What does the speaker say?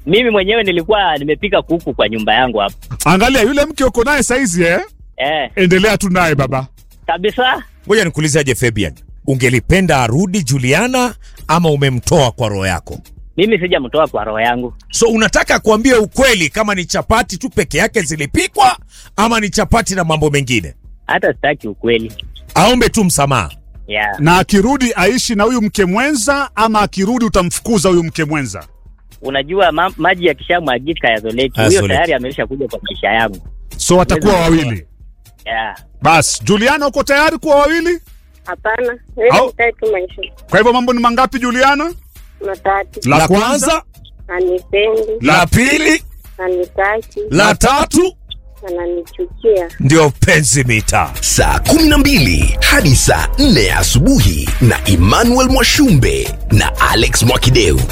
mimi mwenyewe nilikuwa nimepika kuku kwa nyumba yangu hapo. Angalia yule mke uko naye saizi eh? Eh, Endelea tu naye baba. kabisa. Ngoja nikuulizaje Fabian, ungelipenda arudi Juliana ama umemtoa kwa roho yako? Mimi sijamtoa kwa roho yangu. So unataka kuambia ukweli kama ni chapati tu peke yake zilipikwa ama ni chapati na mambo mengine? Hata sitaki ukweli. Aombe tu msamaha. Yeah. Na akirudi aishi na huyu mke mwenza ama akirudi utamfukuza huyu mke mwenza? Unajua ma maji yakishamwagika yazoleki. Huyo Yazoleki. tayari amesha kuja kwa maisha yangu. So watakuwa wawili. Yeah. Bas, Juliana uko tayari kuwa wawili? Hapana, wewe Au- nitaki tu maisha Kwa hivyo mambo ni mangapi Juliana? matatu. La kwanza, Anipendi, la pili, anitaki, la tatu ananichukia. ndio penzi mita. saa 12 hadi saa 4 asubuhi na Emmanuel Mwashumbe na Alex Mwakideu.